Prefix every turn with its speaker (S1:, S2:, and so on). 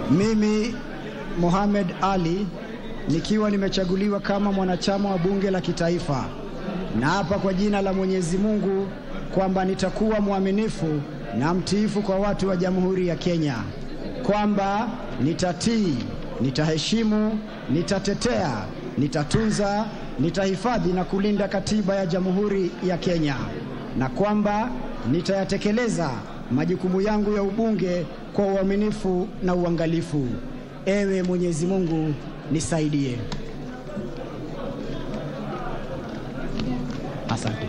S1: Mimi Mohamed Ali nikiwa nimechaguliwa kama mwanachama wa bunge la kitaifa, naapa kwa jina la Mwenyezi Mungu kwamba nitakuwa mwaminifu na mtiifu kwa watu wa Jamhuri ya Kenya, kwamba nitatii, nitaheshimu, nitatetea, nitatunza, nitahifadhi na kulinda katiba ya Jamhuri ya Kenya, na kwamba nitayatekeleza majukumu yangu ya ubunge kwa uaminifu na uangalifu. Ewe Mwenyezi Mungu nisaidie. Asante.